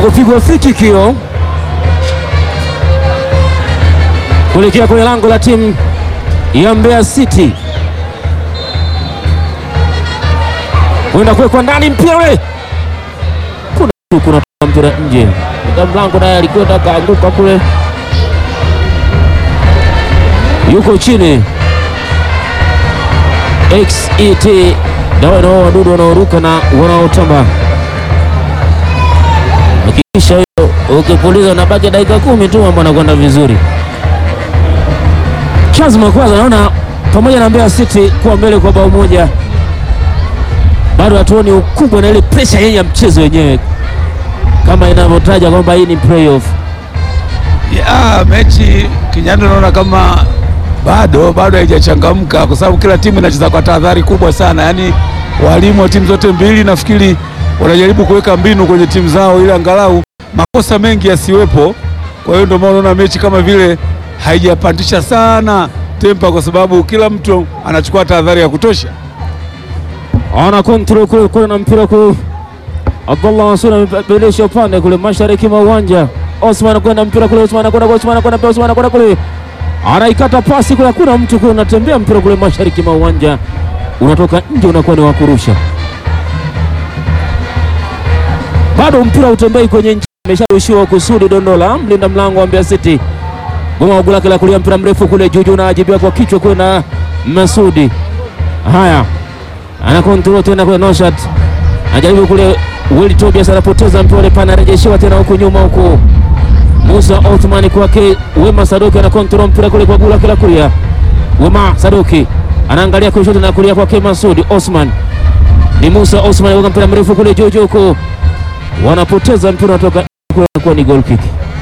kupigwa free kick hiyo kuelekea kwenye lango la timu ya Mbeya City, kwenda kuwekwa ndani mpira ule, kuna kuna mpira nje, Mlinda mlango naye alikwenda kaanguka kule, yuko chini. XET dawa nao wadudu wanaoruka na wanaotamba hakikisha hiyo ukipuliza unabaki dakika kumi tu, mambo anakwenda vizuri. Charles Makwaza naona pamoja na Mbeya City kuwa mbele kwa bao moja, bado hatuoni ukubwa na ile presha yenye ya mchezo wenyewe kama inavyotaja kwamba hii ni playoff. Ya, mechi Kinyando naona kama bado bado haijachangamka kwa sababu kila timu inacheza kwa tahadhari kubwa sana. Yaani walimu wa timu zote mbili nafikiri wanajaribu kuweka mbinu kwenye timu zao ili angalau makosa mengi yasiwepo. Kwa hiyo ndio maana unaona mechi kama vile haijapandisha sana tempa, kwa sababu kila mtu anachukua tahadhari ya kutosha. Ana kontrol kule kule na mpira kule. Abdullah Mansur amebadilisha upande kule mashariki mwa uwanja. Osman kwenda mpira kule, Osman kwenda Osman kwenda Osman kwenda kule. Anaikata pasi kule, hakuna mtu kule, unatembea mpira kule mashariki mwa uwanja. Unatoka nje unakuwa ni wa kurusha. Bado mpira utembei kwenye nchi. Amesharushiwa kusudi Dondola, mlinda mlango wa Mbeya City. Goma wa gula kila kulia mpira mrefu kule Juju na ajibiwa kwa kichwa kule na Masudi. Haya. Ana kontrol tena kule Noshat. Anajaribu kule Willy Tobias anapoteza mpira ule pana anarejeshewa tena huku nyuma huku. Musa Othman kwake Wema Sadoki ana kontrol mpira kule kwa gula kila kulia. Wema Sadoki anaangalia kushoto na kulia kwake Masudi Osman. Ni Musa Osman anaweka mpira mrefu kule Juju huku. Wanapoteza mpira unatoka kwa ni goal kick.